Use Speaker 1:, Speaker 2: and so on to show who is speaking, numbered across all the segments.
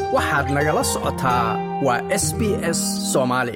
Speaker 1: waxaad nagala socotaa waa s b s soomaali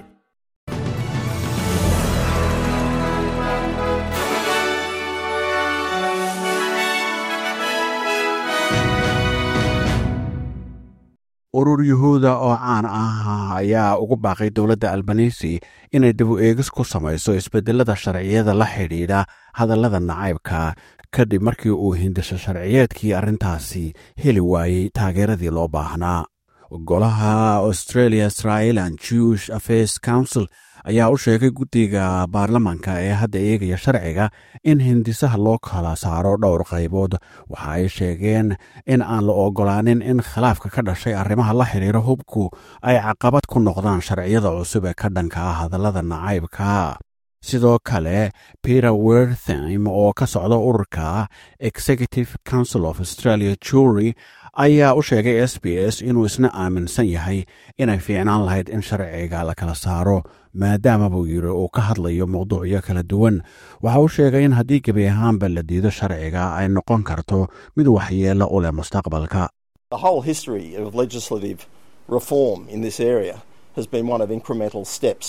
Speaker 2: urur yuhuuda oo caan ah ayaa ugu baaqay dowladda albanisi inay dib u eegis ku samayso isbedelada sharciyada la xidhiidha hadallada nacaybka kadib markii uu hindisho sharciyeedkii arrintaasi heli waayey taageeradii loo baahnaa golaha australia israelan jewish affairs council ayaa u sheegay guddiga baarlamaanka ee hadda eegaya sharciga in hindisaha loo kala saaro dhowr qaybood waxa ay sheegeen in aan la ogolaanin in khilaafka ka dhashay arrimaha la xidhiira hubku ay caqabad ku noqdaan sharciyada cusub ee ka dhanka ah hadallada nacaybka sidoo kale peter werthim oo ka socda ururka executive council of australia jury ayaa u sheegay s b s inuu isna aaminsan yahay inay fiicnaan lahayd in sharciga la kala saaro maadaama buu yidhi uu ka hadlayo mawduucyo kala duwan waxa uu sheegay in haddii gebi ahaanba la diido sharciga ay noqon karto mid waxyeello u leh mustaqbalka
Speaker 3: The whole history of legislative reform in this area has been one of incremental steps.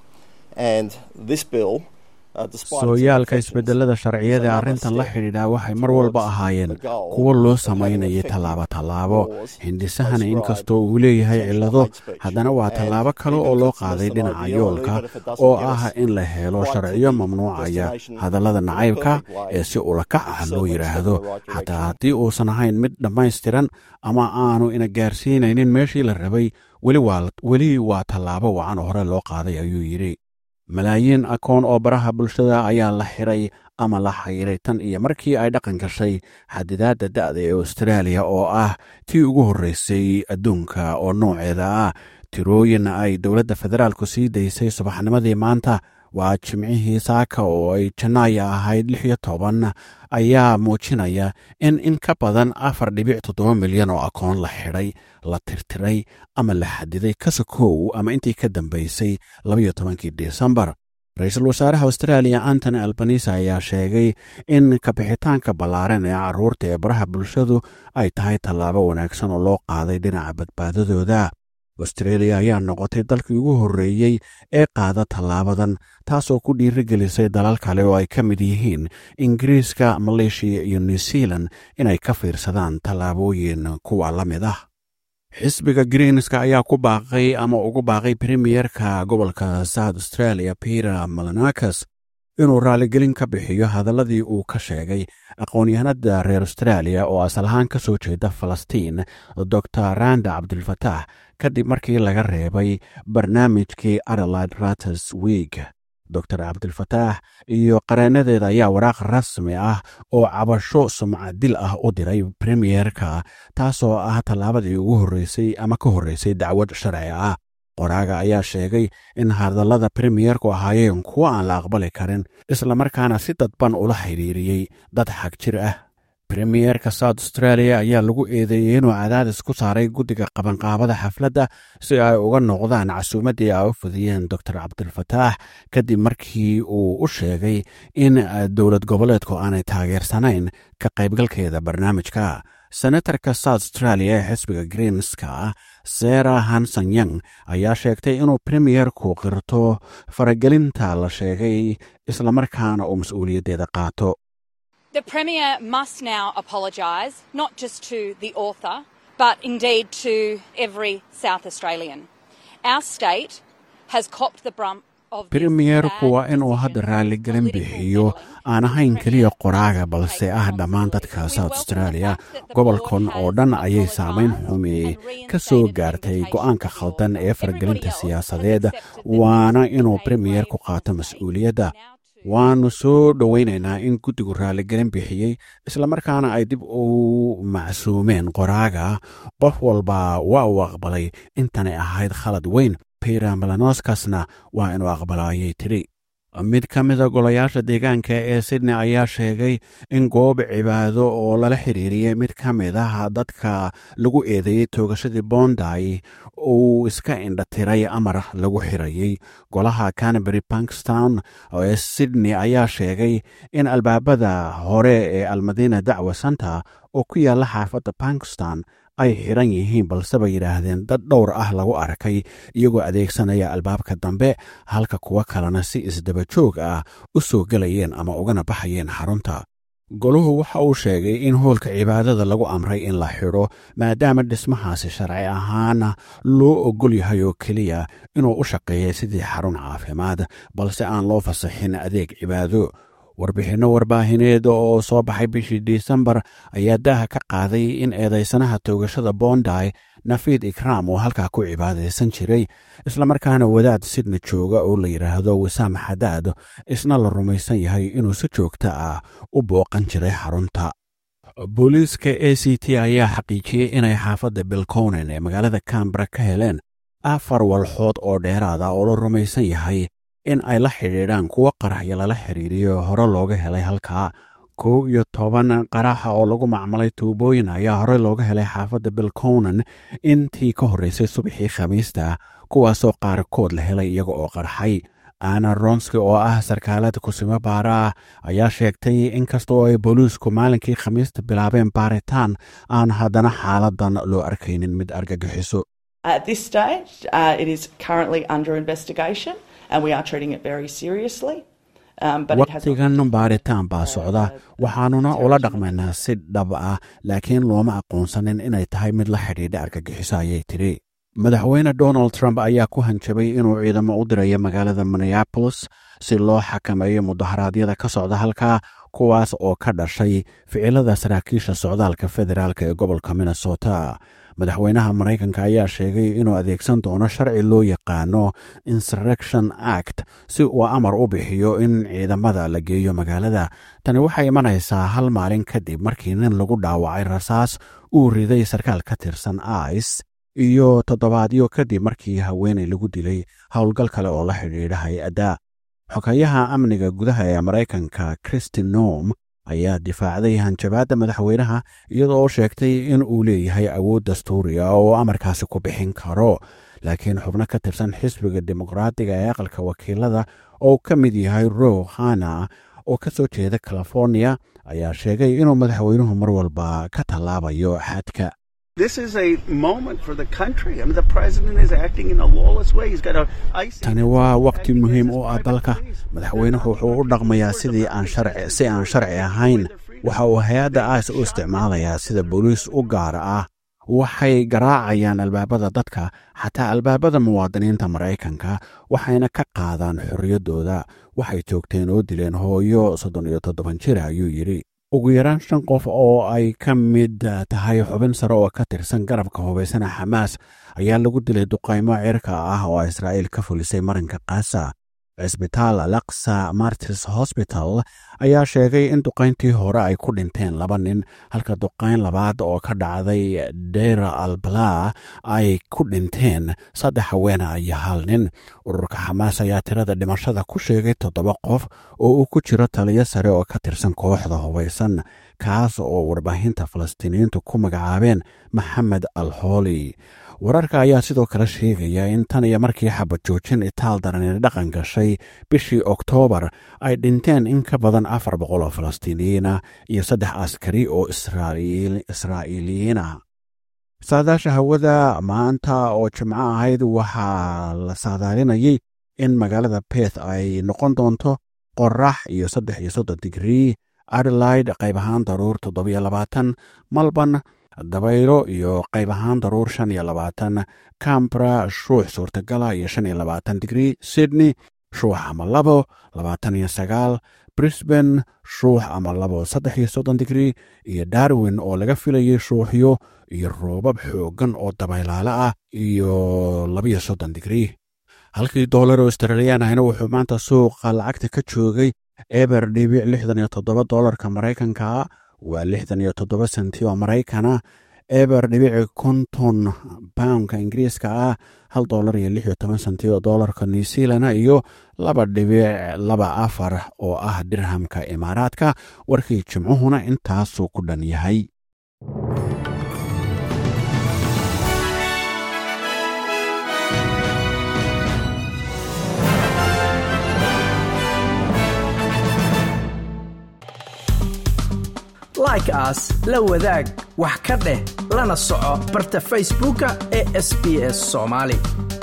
Speaker 3: And this bill, uh, despite its
Speaker 2: sooyaalka
Speaker 3: imperfections,
Speaker 2: isbedelada sharciyada ee
Speaker 3: another
Speaker 2: arrintan la
Speaker 3: step
Speaker 2: xidhiidha waxay mar walba
Speaker 3: towards
Speaker 2: ahaayeen
Speaker 3: the goal
Speaker 2: kuwo loo
Speaker 3: of having
Speaker 2: samaynayay
Speaker 3: effective
Speaker 2: tallaabo tallaabo
Speaker 3: laws
Speaker 2: hindisahana
Speaker 3: prescribe
Speaker 2: inkastoo uu leeyahay
Speaker 3: sexual
Speaker 2: cillado
Speaker 3: hate speech.
Speaker 2: haddana waa
Speaker 3: And
Speaker 2: tallaabo kale
Speaker 3: even
Speaker 2: oo
Speaker 3: if
Speaker 2: loo
Speaker 3: it's less
Speaker 2: qaaday
Speaker 3: than
Speaker 2: dhinaca
Speaker 3: ideal,
Speaker 2: yoolka
Speaker 3: even if it doesn't
Speaker 2: oo
Speaker 3: get
Speaker 2: ah
Speaker 3: us
Speaker 2: in la helo
Speaker 3: right to
Speaker 2: sharciyo
Speaker 3: the
Speaker 2: mamnuucaya
Speaker 3: destination
Speaker 2: hadallada
Speaker 3: in a
Speaker 2: nacaybka
Speaker 3: perfect way,
Speaker 2: ee si ulakac ah
Speaker 3: it's
Speaker 2: loo
Speaker 3: certainly
Speaker 2: yidhaahdo
Speaker 3: stepping in the right
Speaker 2: xataa
Speaker 3: direction.
Speaker 2: haddii uusan ahayn mid dhammaystiran ama aanu ina gaarsiinaynin meeshii la rabay weli waa weli waa tallaabo wacan hore loo qaaday ayuu yidhi malaayiin akoon oo baraha bulshada ayaa la xiray ama la xayiray tan iyo markii ay dhaqan gashay xadidaadda da'da ee austraaliya oo ah tii ugu horreysay adduunka oo nooceeda ah tirooyin ay dowladda federaalku sii daysay subaxnimadii maanta waa jimcihii saaka oo ay janaaya ahayd lix iyo toban ayaa muujinaya in in ka badan afar dhibic toddoba milyan oo akoon la xidhay la tirtiray ama la xadiday kasakow ama intii ka dambaysay labayo tobankii desembar ra-iisul wasaaraha austraaliya antony albanisa ayaa sheegay in kabixitaanka ballaaran ee carruurta ee baraha bulshadu ay tahay tallaabo wanaagsan oo loo qaaday dhinaca badbaadadooda australia ayaa noqotay dalkii ugu horreeyey ee qaada tallaabadan taasoo ku dhiirigelisay dalal kale oo ay ka mid yihiin ingiriiska maleeshiya iyo new zealand inay ka fiirsadaan tallaabooyin kuwa la mid ah xisbiga greenska ayaa ku baaqay ama ugu baaqay premiyerka gobolka south australia peter malanakas inuu raaligelin ka bixiyo hadalladii uu ka sheegay aqoon-yahanada reer australia oo asal ahaan ka soo jeeda falastiin dor randa cabdilfataax kadib markii laga reebay barnaamijkii adelaide rates week dor cabdilfataax iyo qareenadeeda ayaa waraaq rasmi ah oo cabasho sumcadil ah u diray premiyerka taasoo ah tallaabadii ugu horreysay ama ka horreysay dacwad sharci ah qoraaga ayaa sheegay in hadallada premiyerku ahaayeen kuwo aan la aqbali karin islamarkaana si dadban ula xidhiiriyey dad xag jir ah premiyerka south australia ayaa lagu eedeeyey inuu cadaadis ku saaray guddiga qabanqaabada xafladda si ay uga noqdaan casuumaddii ay u fudiyeen dor cabdilfataax kadib markii uu u sheegay in dowlad goboleedku aanay taageersanayn ka qaybgalkeeda barnaamijka senatarka south australia ee xisbiga greenska sera hanson young ayaa sheegtay inuu premiyerku qirto faragelinta la sheegay islamarkaana uu mas-uuliyaddeeda qaato
Speaker 4: The Premier must now apologise, not just to the author, but indeed to every South Australian. Our state has copped the brunt of this
Speaker 2: premiyerku
Speaker 4: bad
Speaker 2: waa inuu
Speaker 4: decision
Speaker 2: hadda
Speaker 4: with
Speaker 2: raaligelin
Speaker 4: political
Speaker 2: bixiyo
Speaker 4: meddling.
Speaker 2: aan ahayn keliya qoraaga balse ah dhammaan dadka south australia gobolkan oo dhan ayay saamayn xumi ka soo gaartay go'aanka khaldan ee fargelinta siyaasadeed waana inuu premiyerku qaato mas-uuliyadda waannu soo dhowaynaynaa in guddigu raaligelin bixiyey islamarkaana ay dib u macsuumeen qoraaga qof walba waa uu aqbalay intanay ahayd khalad weyn peter melanoskasna waa inuu aqbalaayay tidhi mid ka mida golayaasha deegaanka ee sydney ayaa sheegay in goob cibaado oo lala xiriiriyey mid ka mid ah dadka lagu eedeeyey toogashadii bonday uu iska indhatiray amar lagu xirayey golaha canberry bankstown ee sydney ayaa sheegay in albaabada hore ee almadiina dacwa santa oo ku yaalla xaafadda bankstown ay xidhan yihiin balse bay yidhaahdeen dad dhowr ah lagu arkay iyagoo adeegsanaya albaabka dambe halka kuwo kalena si isdaba joog ah u soo gelayeen ama ugana baxayeen xarunta goluhu waxa uu sheegay in hoolka cibaadada lagu amray in la xidho maadaama dhismahaasi sharci ahaana loo ogol yahay oo keliya inuu u shaqeeyay sidii xarun caafimaad balse aan loo fasaxin adeeg cibaado warbixinno warbaahineed oo soo baxay bishii disembar ayaa daaha ka qaaday in eedaysanaha toogashada bonday nafiid ikraam uu halkaa ku cibaadaysan jiray islamarkaana wadaad sidna jooga oo la yidhaahdo wasaam xadaad isna la rumaysan yahay inuu si joogta ah u booqan jiray xarunta booliiska a c t ayaa xaqiijiyey inay xaafadda bilconen ee magaalada cambara ka heleen afar walxood oo dheeraada oo la rumaysan yahay in ay la xidhiidhaan kuwo qaraxyo lala xiriiriyo hore looga helay halkaa kow iyo toban qaraxa oo lagu macmalay tuubooyin ayaa horey looga helay xaafadda bilconan intii ka horreysay subaxii khamiista kuwaasoo qaarkood la helay iyaga oo qarxay ana ronski oo ah sarkaalada kusimo baara ah ayaa sheegtay inkastoo ay booliisku maalinkii khamiista bilaabeen baaritaan aan haddana xaaladan loo arkaynin mid argagixiso
Speaker 5: At this stage, uh, it is currently under investigation and we are treating it very seriously. Um, but it has
Speaker 2: waqtigan baaritaan baa socda waxaanuna ula dhaqmaynaa si dhab ah laakiin looma aqoonsanin inay tahay mid la xidhiidha argagixiso ayay tidhi madaxweyne donald trump ayaa ku hanjabay inuu ciidamo u dirayo magaalada minneabolis si loo xakameeyo mudaharaadyada ka socda halkaa kuwaas oo ka dhashay ficilada saraakiisha socdaalka federaalk ee gobolka minnesota madaxweynaha maraykanka ayaa sheegay inuu adeegsan doono sharci loo yaqaano insurrection act si uu amar u bixiyo in ciidamada la geeyo magaalada tani waxay imanaysaa hal maalin kadib markii nin lagu dhaawacay rasaas uu riday sarkaal ka tirsan ice iyo toddobaadyo kadib markii haweenay lagu dilay howlgal kale oo la xidhiidha hay-adda xogayaha amniga gudaha ee maraykanka christi nom ayaa difaacday hanjabaadda madaxweynaha iyadoo oo sheegtay in uu leeyahay awood dastuuriga oo amarkaasi ku bixin karo laakiin xubno ka tirsan xisbiga dimuqraadiga ee aqalka wakiilada oo ka mid yahay row hana oo ka soo jeeda california ayaa sheegay inuu madaxweynuhu mar walba ka tallaabayo xadka
Speaker 6: This is a moment for the country. I mean, the president is acting in a lawless way. He's got a ice.
Speaker 2: tani waa waqti muhiim u ah dalka madaxweynuhu wuxuu u dhaqmayaa sidii aan sharci si aan sharci ahayn waxa uu hay-adda ice u isticmaalayaa sida booliis u gaara ah waxay garaacayaan albaabada dadka xataa albaabada muwaadiniinta maraykanka waxayna ka qaadaan xorriyaddooda waxay joogteen oo dileen hooyo soddon iyo toddoban jir ayuu yidhi ugu yaraan shan qof oo ay ka mid tahay xubin sare oo ka tirsan garabka hubaysana xamaas ayaa lagu dilay duqaymo cirka ah oo israa'iil ka fulisay marinka kaasa cisbitaal alaksa martis hosbital ayaa sheegay in duqayntii hore ay ku dhinteen laba nin halka duqayn labaad oo ka dhacday dera albala ay ku dhinteen saddex haweena iyo hal nin ururka xamaas ayaa tirada dhimashada ku sheegay toddoba qof oo uu ku jiro taliyo sare oo ka tirsan kooxda hubaysan kaas oo warbaahinta falastiiniyiintu ku magacaabeen maxamed al hooli wararka ayaa sidoo kale sheegaya in tan iyo markii xabad joojin itaal darani dhaqan gashay bishii oktoobar ay dhinteen in ka badan afar boqol oo falastiiniyiina iyo saddex askari oo israa'iiliyiina saadaasha hawada maanta oo jimco ahayd waxaa la saadaalinayay in magaalada beth ay noqon doonto qorax iyo saddex iyo soddon digrii adelaide qayb ahaan daruur toddobiyo labaatan malban dabaylo iyo qayb ahaan daruur shan iyo labaatan cambra shuux suurtagala iyo shan iyo labaatan digrii sydney shuux ama labo labaatan iyo sagaal brisban shuux ama labo saddex iyo soddon digrii iyo darwin oo laga filayay shuuxyo iyo roobab xooggan oo dabaylaale ah iyo labiyo soddon digrii halkii doolar oo australiyan ahna wuxuu maanta suuqa lacagta ka joogay eber dhibic lixdan iyo toddoba doolarka maraykanka waa lixdan iyo toddoba senti oo maraykana eber dhibici konton poundka ingiriiska ah hal doolar iyo lix iyo toban senti oo doolarka new zealana iyo laba dhibic laba afar oo ah dirhamka imaaraadka warkii jimcuhuna intaasuu ku dhan yahay
Speaker 1: like like-aas la wadaag wax ka dheh lana soco barta facebooka ee sb s soomaali